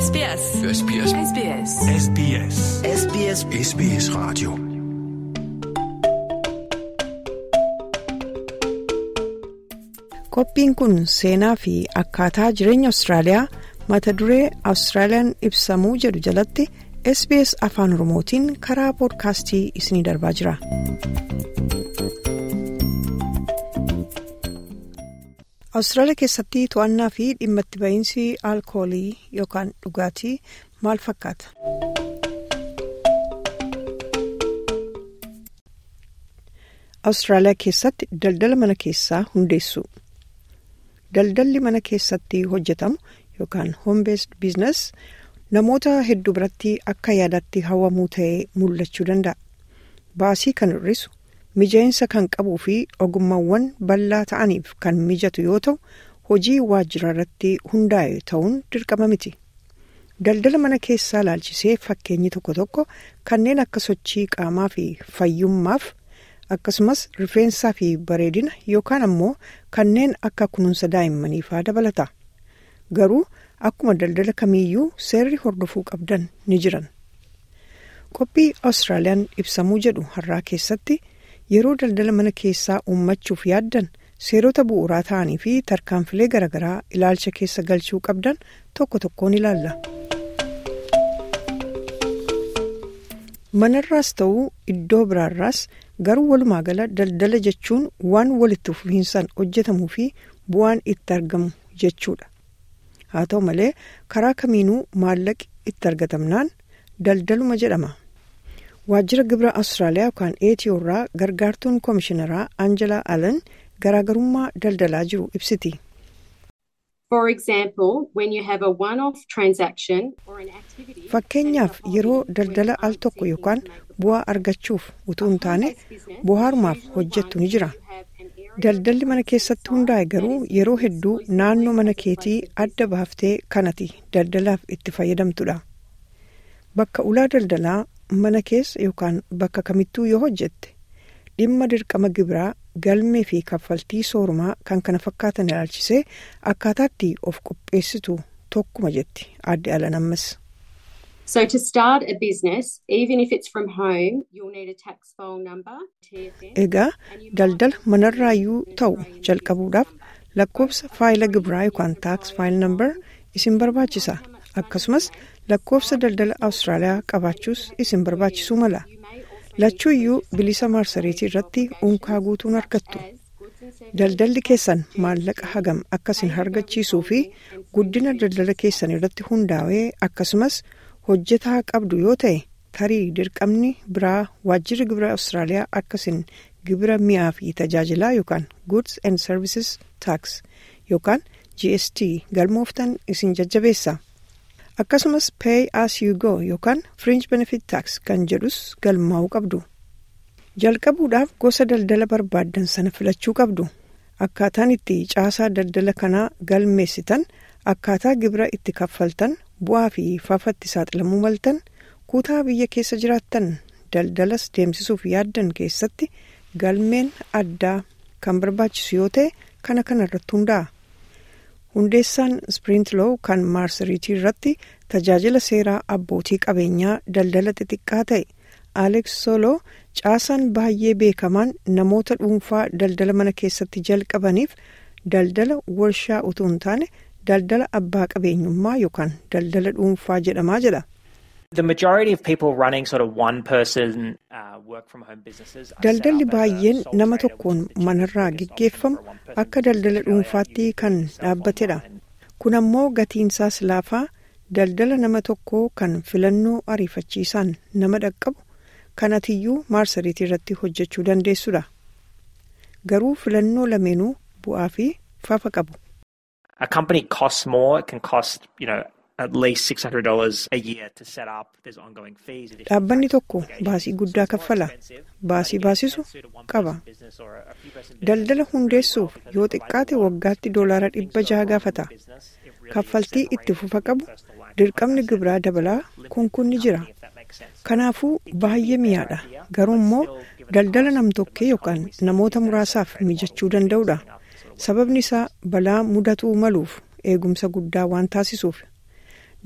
SBS. SBS. SBS. SBS. SBS SBS Radio. Qophiin kun seenaa fi akkaataa jireenya Awustiraaliyaa mata duree Awustiraaliyaan ibsamuu jedhu jalatti SBS Afaan Oromootiin karaa poodkaastii isinii darbaa jira. Awustiraaliyaa keessatti to'annaa fi dhimma itti ba'iinsi alkoolii yookaan dhugaatii maal fakkaata? Awustiraaliyaa keessatti daldala mana keessaa hundeessu. Daldalli mana keessatti hojjetamu yookaan home based business namoota hedduu biratti akka yaadatti hawwamuu ta'ee mul'achuu danda'a. Baasii kan hir'isu mijaa'insa kan qabuu fi ogummaawwan bal'aa ta'aniif kan mijatu yoo ta'u hojii waajjira irratti hundaa'e ta'uun dirqama miti. Daldala mana keessaa laalchisee fakkeenyi tokko tokko kanneen akka sochii qaamaa fi fayyummaaf akkasumas rifeensaa fi bareedina yookaan ammoo kanneen akka kunuunsa daa'immanii faa dabalata. Garuu akkuma daldala kamiiyyuu seerri hordofuu qabdan ni jiran. Qophii Awustiraaliyaan ibsamuu jedhu har'aa keessatti yeroo daldala mana keessaa uummachuuf yaaddan seerota bu'uuraa ta'anii fi tarkaanfilee garaagaraa ilaalcha keessa galchuu qabdan tokko tokkoon ilaalla. Manarraas ta'uu iddoo biraarraas garuu walumaa gala daldala jechuun waan walitti fufiinsaan hojjetamuu fi bu'aan itti argamu jechuudha. Haa ta'u malee karaa kamiinuu maallaqi itti argatamnaan daldaluma jedhama. Waajjira gibira Awustiraaliyaa yookaan ATO irraa gargaartuun koomishinaraa Angelaa Allen garaagarummaa daldalaa jiru ibsiti. For example, when you have a one-off transaction or an activity. Fakkeenyaaf yeroo daldala al tokko yookaan bu'aa argachuuf utuu hin taane bu'aarumaaf hojjettu ni jira. Daldalli mana keessatti hundaa'e garuu yeroo hedduu naannoo mana keetii adda baaftee kanati daldalaaf itti fayyadamtudha. Bakka ulaa daldalaa mana keessa yookaan bakka kamittuu yoo hojjette dhimma dirqama gibiraa galmee fi kaffaltii soorumaa kan kana fakkaatan ilaalchisee akkaataatti of qopheessitu tokkuma jetti adde alan ammas. So to start a business, even if it's from home, you'll need a tax file number, TFN. Egaa daldala manarraayyuu ta'u jalqabuudhaaf lakkoofsa faayila gibiraa yookaan taaks faayil nambar isin barbaachisa. Akkasumas lakkoofsa daldala Awustiraaliyaa qabaachuus isin barbaachisuu mala. Lachuuyyuu bilisa maarsariitii irratti unkaa guutuun argattu. Daldalli keessan maallaqa hagam akkasin argachiisuu fi guddina daldala keessan irratti hundaa'ee akkasumas hojjetaa qabdu yoo ta'e tarii dirqamni biraa waajjirri gibira Awustiraaliyaa akkasin gibira mi'aa fi tajaajilaa yookaan goods and services tax yookaan GST galmooftan isin jajjabeessa. Akkasumas pay as you go yookaan fringe benefit tax kan jedhus galmaa'uu qabdu. Jalqabuudhaaf gosa daldala barbaaddan sana filachuu qabdu. Akkaataan itti caasaa daldala kanaa galmeessitan akkaataa gibira itti kaffaltan bu'aa fi faafatti saaxilamuu maltan kutaa biyya keessa jiraattan daldalas deemsisuuf yaaddan keessatti galmeen addaa kan barbaachisu yoo ta'e kana kana irratti hundaa'a. Hundeessaan Sprintloo kan maarsariitii irratti tajaajila seeraa abbootii qabeenyaa daldala xixiqqaa ta'e Alex Solo caasaan baay'ee beekamaan namoota dhuunfaa daldala mana keessatti jalqabaniif daldala warshaa utuu hin taane daldala abbaa qabeenyummaa yookaan daldala dhuunfaa jedhamaa jedha. The majority of people running sort of one person uh, work from home businesses. are set Daldalli up as a baay'een sole nama trader tokkoon with a manarraa business gaggeeffamu or one person akka daldala business. dhuunfaatti kan dhaabbatedha. Kun ammoo gatiinsaas laafaa daldala nama tokkoo kan filannoo ariifachiisaan nama dhaqqabu kan atiyyuu maarsariitii irratti hojjechuu dandeessudha. Garuu filannoo lameenuu bu'aa fi faafa qabu. A company costs more. It can cost, you know, at least six hundred dollars a year to set up. There's ongoing fees. additional Dhaabbanni tax tokko obligations. baasii guddaa So it's more kaffala. expensive, Baasii but again, baasisu it's suited one qaba. person business or a few person Daldala business hundeessuuf because yoo it provides xiqqaate a lot of waggaatti doolaara things dhibba go jaha wrong in gaafata. business. It really is Kaffaltii itti separated fufa from qabu your personal life. dirqamni Like I gibiraa said, dabalaa limited kun kun ni jira. company, if that makes sense. Kanaafuu It can baay'ee be a better miyaadha. idea, Garuu but immoo still, given the daldala cost, nam-tokkee the most yookaan common we see namoota is that muraasaaf sole trader mijachuu model danda'udha. setting up sort of Sababni isaa balaa mudatuu maluuf eegumsa guddaa waan taasisuuf.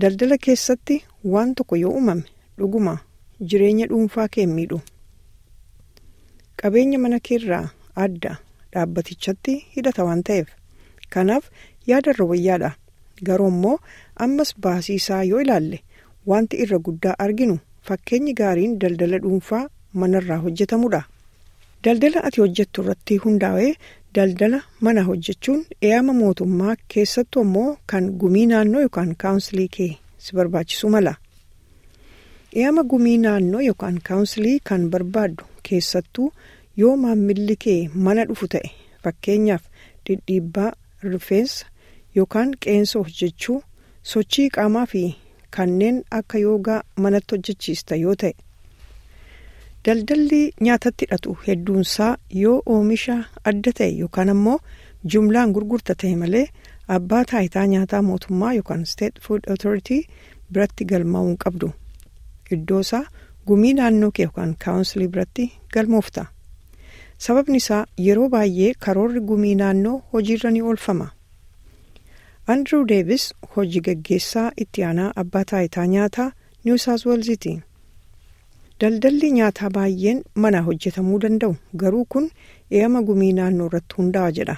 daldala keessatti waan tokko yoo uumame dhuguma jireenya dhuunfaa kee miidhu qabeenya mana keerraa adda dhaabbatichatti hidhata waan ta'eef kanaaf yaadarra wayyaadha garuu immoo ammas baasii isaa yoo ilaalle wanti irra guddaa arginu fakkeenyi gaariin daldala dhuunfaa manarraa hojjetamudha. Daldala ati hojjettu irratti hundaa'ee daldala mana hojjechuun eeyama mootummaa keessattuu immoo kan gumii naannoo yookaan kaawunsilii kee si barbaachisu mala. Eeyama gumii naannoo yookaan kaawunsilii kan barbaaddu keessattuu yoo maammilli kee mana dhufu ta'e fakkeenyaaf dhidhiibbaa rifeensa yookaan qeensa hojjechuu sochii qaamaa fi kanneen akka yoogaa manatti hojjechiista yoo ta'e. Daldalli nyaatatti hidhatu hedduunsaa yoo oomisha adda ta'e yookaan ammoo jumlaan gurgurta ta'e malee abbaa taayitaa nyaataa mootummaa yookaan state food authority biratti galmaa'uu hin qabdu. Iddoo isaa gumii naannoo kee yookaan kaawunsilii biratti galmoofta. Sababni isaa yeroo baay'ee karoorri gumii naannoo hojiirra ni oolfama. Andrew Davis hojii gaggeessaa itti aanaa abbaa taayitaa nyaataa New South Walesiti. Daldalli nyaataa baay'een mana hojjetamuu danda'u garuu kun eeyama gumii naannoo irratti hundaa'a jedha.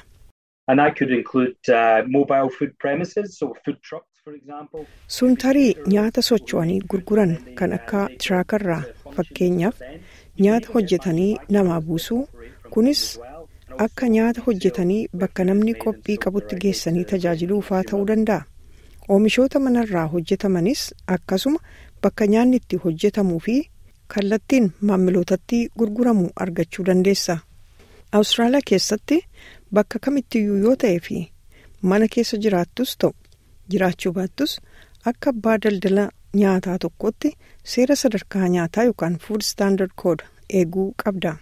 Sun tarii nyaata socho'anii gurguran kan akka tiraakarraa fakkeenyaaf nyaata hojjetanii namaa buusuu kunis akka nyaata hojjetanii bakka namni qophii qabutti geessanii tajaajiluufaa ta'uu danda'a. Oomishoota manarraa hojjetamanis akkasuma bakka nyaanni itti hojjetamuu fi kallattiin maamilootatti gurguramu argachuu dandeessa. Awustiraaliyaa keessatti bakka kamittiyyuu yoo ta'ee fi mana keessa jiraattus ta'u jiraachuu baattus akka abbaa daldala nyaataa tokkotti seera sadarkaa nyaataa yookaan food standard code eeguu qabda.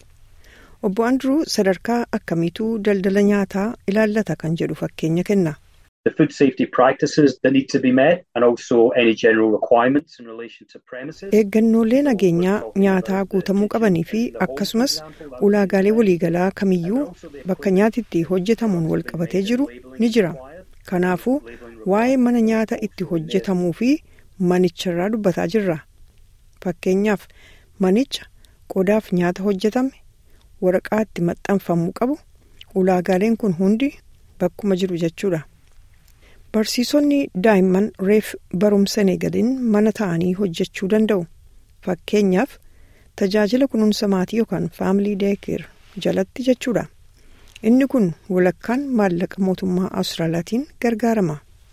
Obbo Andrew sadarkaa akkamiituu daldala nyaataa ilaallata kan jedhu fakkeenya kenna. the food safety practices that need to be met and also any general requirements in relation to premises. Eeggannoolee nageenyaa nyaataa guutamuu qabanii fi akkasumas ulaagaalee waliigalaa kamiyyuu bakka nyaati itti hojjetamuun wal qabatee jiru ni jira. Kanaafuu waa'ee mana nyaata itti hojjetamuu fi manicharraa dubbataa jirra. Fakkeenyaaf manicha qodaaf nyaata hojjetame waraqaa itti maxxanfamuu qabu ulaagaaleen kun hundi bakkuma jiru jechuudha. Barsiisonni daa'imman reef barumsa eegalin mana ta'anii hojjechuu danda'u. Fakkeenyaaf tajaajila kunuunsa maatii yookaan faamilii deekeer jalatti jechuudha. Inni kun walakkaan maallaqa mootummaa Awustiraaliyaatiin gargaarama.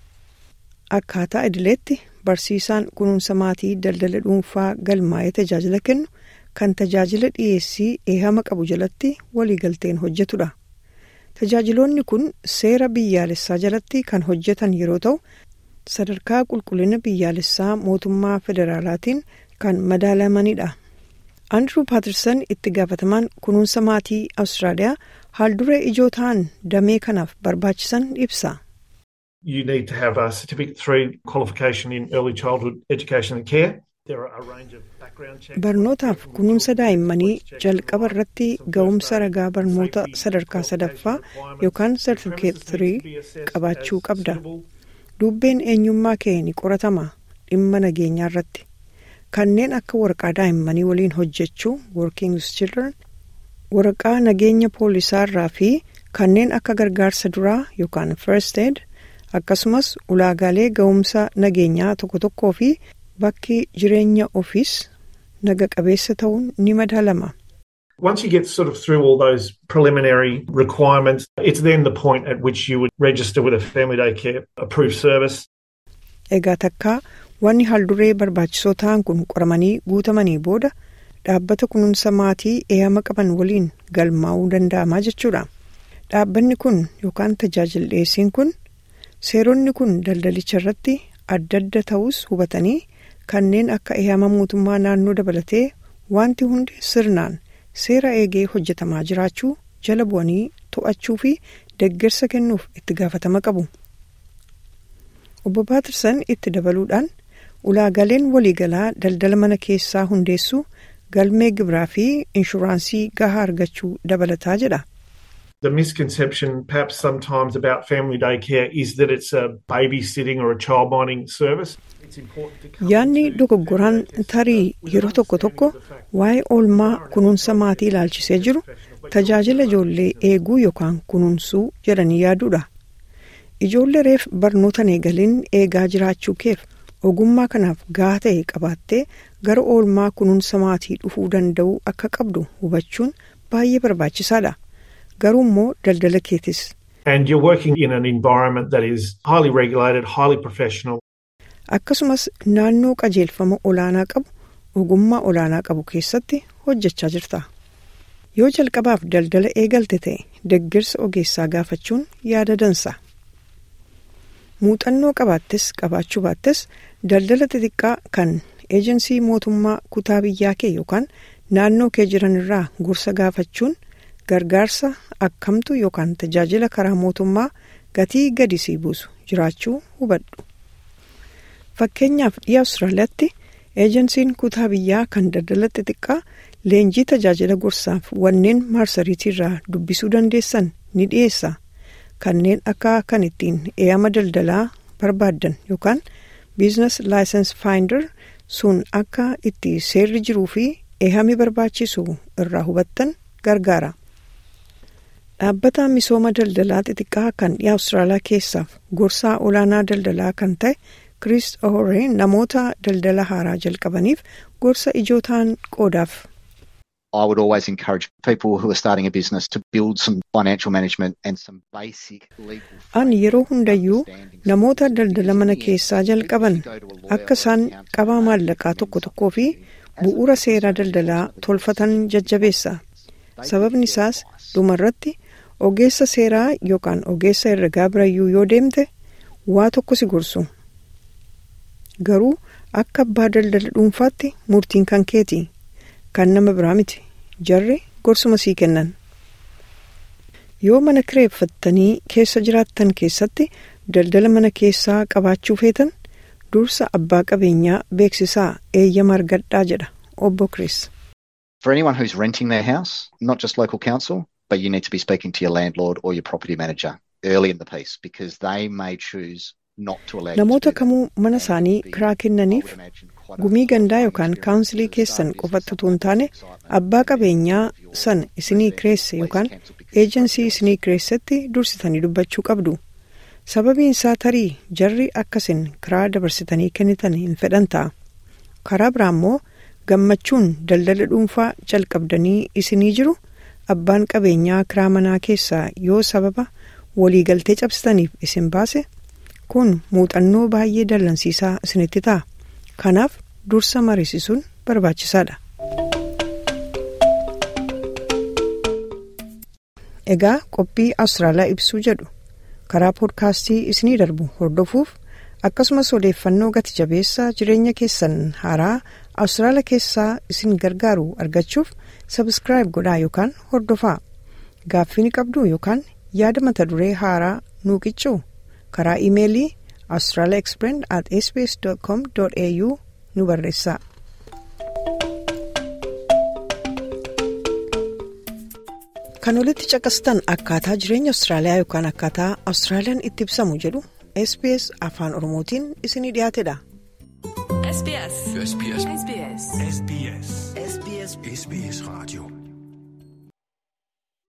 Akkaataa idileetti barsiisaan kunuunsa maatii daldala dhuunfaa galmaa'ee tajaajila kennu kan tajaajila dhiyeessii eehama qabu jalatti waliigalteen hojjetudha. Tajaajiloonni kun seera biyyaalessaa jalatti kan hojjetan yeroo ta'u sadarkaa qulqullina biyyaalessaa mootummaa federaalaatiin kan madaalamanidha. Andrew Patterson itti gaafatamaan kunuunsa maatii Awustiraaliyaa haalduree ijoo ta'an damee kanaaf barbaachisan ibsa. You need to have a certificate three qualification in early childhood education and care. Barnootaaf kunuunsa daa'immanii jalqaba irratti ga'umsa ragaa barnoota sadarkaa sadaffaa yookaan sartifikeet 3 qabaachuu qabda. Dubbeen eenyummaa kee ni qoratama dhimma nageenyaa irratti. Kanneen akka waraqaa daa'immanii waliin hojjechuu working with children waraqaa nageenya poolisaa irraa fi kanneen akka gargaarsa duraa yookaan first aid akkasumas ulaagaalee ga'umsa nageenyaa tokko tokkoo fi bakki jireenya ofiis naga qabeessa ta'uun ni madaalama. Once you get sort of through all those preliminary requirements, it's then the point at which you would register with a family day care approved service. Egaa takkaa wanni haalduree barbaachisoo ta'an kun qoramanii guutamanii booda dhaabbata kunuunsa maatii eeyama qaban waliin galmaa'uu danda'amaa jechuudha. Dhaabbanni kun yookaan tajaajila dhiyeessiin kun seeronni kun daldalicha irratti adda adda ta'us hubatanii kanneen akka eeyama mootummaa naannoo dabalatee wanti hundi sirnaan seera eegee hojjetamaa jiraachuu jala bu'anii to'achuu fi deeggarsa kennuuf itti gaafatama qabu. Obbo Paatersan itti dabaluudhaan ulaagaaleen waliigalaa daldala mana keessaa hundeessuu galmee gibiraa fi inshuraansii gahaa argachuu dabalataa jedha. The misconception, perhaps sometimes, about family daycare is that it's a babysitting or a childminding service. Yaadni dogoggoraan tarii yeroo tokko tokko waa'ee oolmaa kunuunsa maatii ilaalchisee jiru tajaajila ijoollee eeguu yookaan kunuunsuu jedhanii yaaduudha. Ijoollee reef barnootaan eegaliin eegaa jiraachuu keef ogummaa kanaaf gahaa ta'e qabaattee gara oolmaa kunuunsa maatii dhufuu danda'uu akka qabdu hubachuun baay'ee barbaachisaadha. Garuu immoo daldala keetis. And you're working in an environment that is highly regulated, highly professional. Akkasumas naannoo qajeelfama olaanaa qabu ogummaa olaanaa qabu keessatti hojjechaa jirta. Yoo jalqabaaf daldala eegalte ta'e deeggarsa ogeessaa gaafachuun yaada dansa. Muuxannoo qabaattes qabaachuu baattes daldala xixiqqaa kan eejensii mootummaa kutaa biyyaa kee yookaan naannoo kee jiran irraa gorsa gaafachuun gargaarsa akkamtu yookaan tajaajila karaa mootummaa gatii gadi sii buusu jiraachuu hubadhu. Fakkeenyaaf dhiya Awustiraaliyaatti eejensiin kutaa biyyaa kan daldala xixiqqaa leenjii tajaajila gorsaaf wanneen maarsariitii irraa dubbisuu dandeessan ni dhiyeessa. Kanneen akka kan ittiin eeyama daldalaa barbaaddan yookaan biizines laayisensi faayinder sun akka itti seerri jiruu fi eeyami barbaachisu irraa hubattan gargaara. Dhaabbata misooma daldalaa xixiqqaa kan dhiya Awustiraaliyaa keessaaf gorsaa olaanaa daldalaa kan ta'e Chris Ohore namoota daldala haaraa jalqabaniif gorsa ijoo ta'an qoodaaf. I would always encourage people who are starting a business to build some financial management and some basic legal. Ani yeroo hundayyuu namoota daldala mana keessaa jalqaban akka isaan qabaa maallaqaa tokko tokkoo fi bu'uura seeraa daldalaa tolfatan jajjabeessa. Sababni isaas dhumarratti ogeessa seeraa yookaan ogeessa herregaa birayyuu yoo deemte waa tokko si gorsu. Garuu akka abbaa daldala dhuunfaatti murtiin kan keeti. Kan nama biraa miti. Jarri gorsuma sii kennan. Yoo mana kireeffattanii keessa jiraattan keessatti daldala mana keessaa qabaachuu feetan dursa abbaa qabeenyaa beeksisaa eeyyama argadhaa jedha obbo Chris. For anyone who's renting their house, not just local council, but you need to be speaking to your landlord or your property manager early in the piece because they may choose not to allow you Namoota to do that. kamuu mana isaanii kiraa kennaniif gumii gandaa yookaan kaawunsilii keessan qofatti utuu hin taane abbaa qabeenyaa san isinii kireesse yookaan eejensii isinii kireessetti dursitanii dubbachuu qabdu. Sababiin isaa tarii jarri akkasin kiraa dabarsitanii kennitan hin fedhan ta'a. Karaa biraa immoo gammachuun daldala dhuunfaa jalqabdanii isinii jiru abbaan qabeenyaa kiraa manaa keessaa yoo sababa waliigaltee cabsitaniif isin baase kun muuxannoo baay'ee dallansiisaa isinitti ta'a. Kanaaf dursa mariisisuun barbaachisaadha. Egaa qophii Awustiraaliyaa ibsuu jedhu karaa poodkaastii isinii darbu hordofuuf akkasumas odeeffannoo gati jabeessaa jireenya keessan haaraa Awustiraaliyaa keessaa isin gargaaru argachuuf sabiskiraayib godhaa yookaan hordofaa. Gaaffii ni qabdu yookaan yaada mata duree haaraa nuu qiccuu karaa imeelii australiaexplained at sbs.com.au nu barreessaa. Kan olitti caqastan akkaataa jireenya Awustiraaliyaa yookaan akkaataa Awustiraaliyaan itti ibsamu jedhu SBS afaan Oromootiin isinii dhiyaatedha. SBS. SBS. SBS. SBS. SBS. SBS Radio.